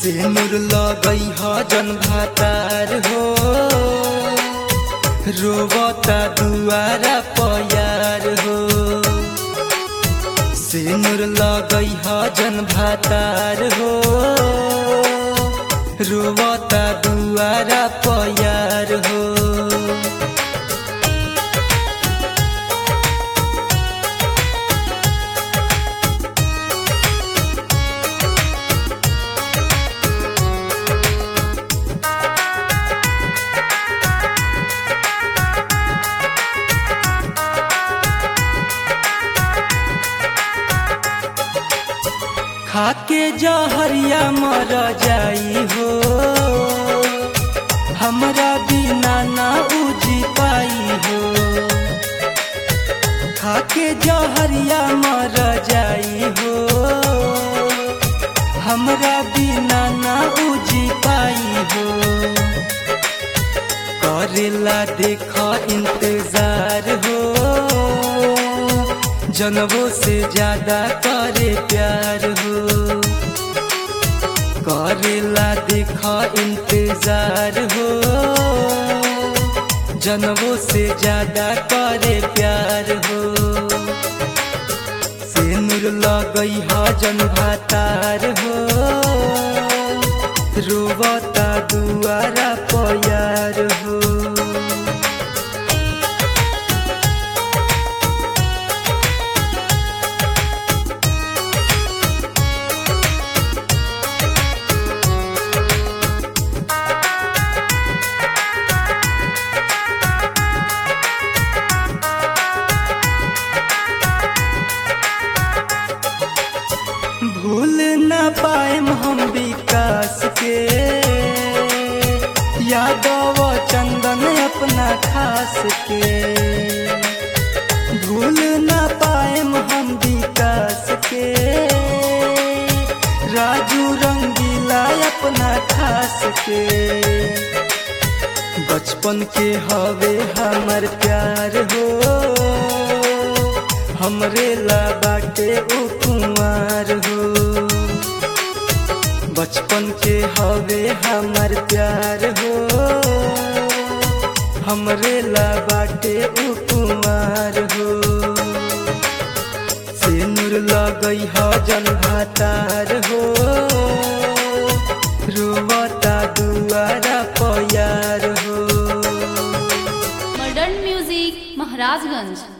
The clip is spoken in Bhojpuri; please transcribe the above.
सिनुर लगई ह जन भातार हो रोबता दुआरा पयार हो सिनुर लगई ह जन भातार हो रोबता दुआरा पयार हो खाके जहरिया मर जाई हो हमरा बिना ना उजी पाई हो खाके जहरिया मर जाई हो हमरा बिना ना उजी पाई हो करेला देख इंतजार हो जनवो से ज्यादा करे प्यार हो करेला देख इंतजार हो जनवो से ज्यादा करे प्यार हो सिनुर लगई ह जन भातार हो रोबता दुआरा पयार हो भूल न पाएम हम विकास के यादव चंदन अपना खास के भूल न पाएम हम विकास के राजू रंगीला अपना खास के बचपन के हवे हमर प्यार हो हमरे ला बाटे उ कुमार हो बचपन के हवे हमर प्यार हो हमरे ला बाटे उ कुमार हो सिनुर लगई ह जन भातार हो रोवता दुआरा पयार हो मॉडर्न म्यूजिक महाराजगंज